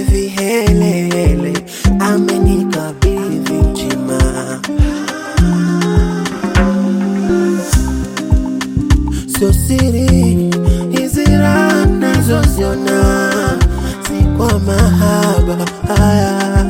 vihelele amenikabidhi mtima sio siri hizi raha nazoziona si kwa mahaba haya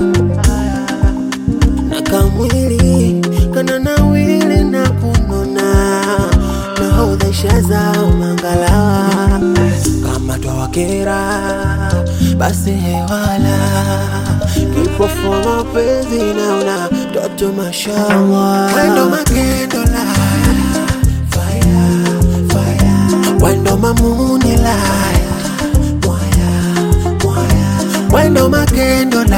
na kamwili kana nawili na kunona nahodhesha zao mangalawa kama twawakera basi hewala kipofu mapenzi naona toto mashallah wendo makendola fire, fire. wendo mamuni laya mwaya, mwaya. wendo makendola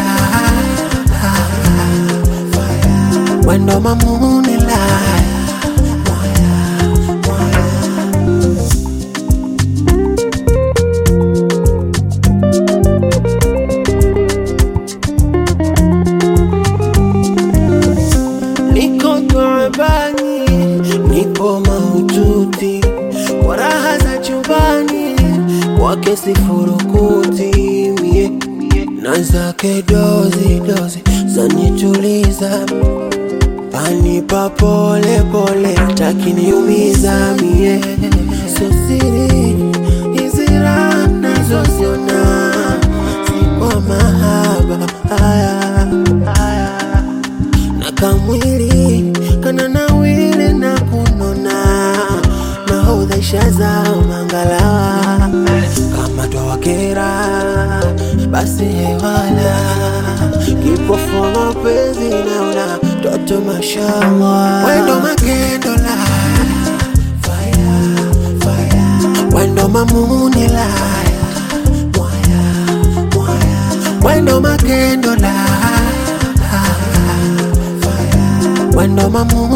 fire. wendo mamuni laya mwaya, mwaya. niko taabani, niko maututi kwa raha za chumbani, kwake sifurukuti mie na zake dozi dozi zanituliza panipa pole pole, takiniumiza mie sio siri hizi raha nazoziona si kwa mahaba haya, haya na kamwili kana nawili na kunona nahodhesha zao mangalawa kama twawakera basi hewala kipofu mapenzi naona toto mashallah wendo makendola fire, fire. wendo mamuni laya mwaya, mwaya. wendo makendola wendo mamu